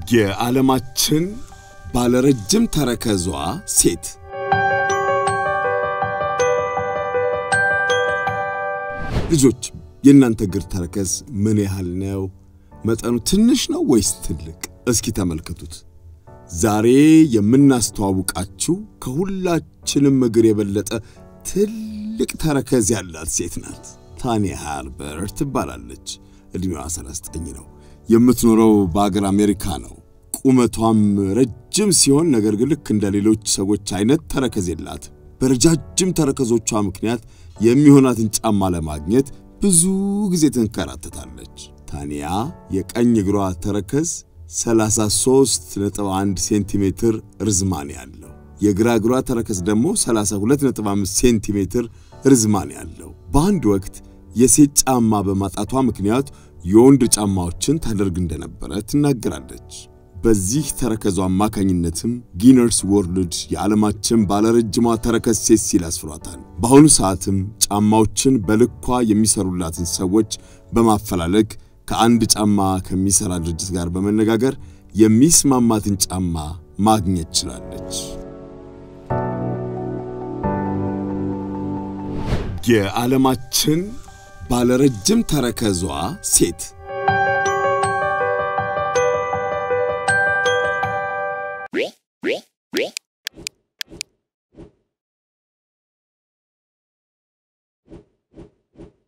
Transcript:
የዓለማችን ባለረጅም ተረከዟ ሴት ልጆች የእናንተ እግር ተረከዝ ምን ያህል ነው? መጠኑ ትንሽ ነው ወይስ ትልቅ? እስኪ ተመልከቱት። ዛሬ የምናስተዋውቃችሁ ከሁላችንም እግር የበለጠ ትልቅ ተረከዝ ያላት ሴት ናት። ታኒያ ሃርበር ትባላለች። ዕድሜዋ 39 ነው። የምትኖረው በአገር አሜሪካ ነው። ቁመቷም ረጅም ሲሆን ነገር ግን ልክ እንደ ሌሎች ሰዎች አይነት ተረከዝ የላትም። በረጃጅም ተረከዞቿ ምክንያት የሚሆናትን ጫማ ለማግኘት ብዙ ጊዜ ትንከራተታለች። ታኒያ የቀኝ እግሯ ተረከዝ 33.1 ሴንቲሜትር ርዝማኔ ያለው፣ የግራ እግሯ ተረከዝ ደግሞ 32.5 ሴንቲሜትር ርዝማኔ ያለው። በአንድ ወቅት የሴት ጫማ በማጣቷ ምክንያት የወንድ ጫማዎችን ታደርግ እንደነበረ ትናገራለች። በዚህ ተረከዟ አማካኝነትም ጊነርስ ወርልድ የዓለማችን ባለረጅሟ ተረከዝ ሴት ሲል አስፍሯታል። በአሁኑ ሰዓትም ጫማዎችን በልኳ የሚሰሩላትን ሰዎች በማፈላለግ ከአንድ ጫማ ከሚሠራ ድርጅት ጋር በመነጋገር የሚስማማትን ጫማ ማግኘት ችላለች። የዓለማችን ባለረጅም ተረከዟ ሴት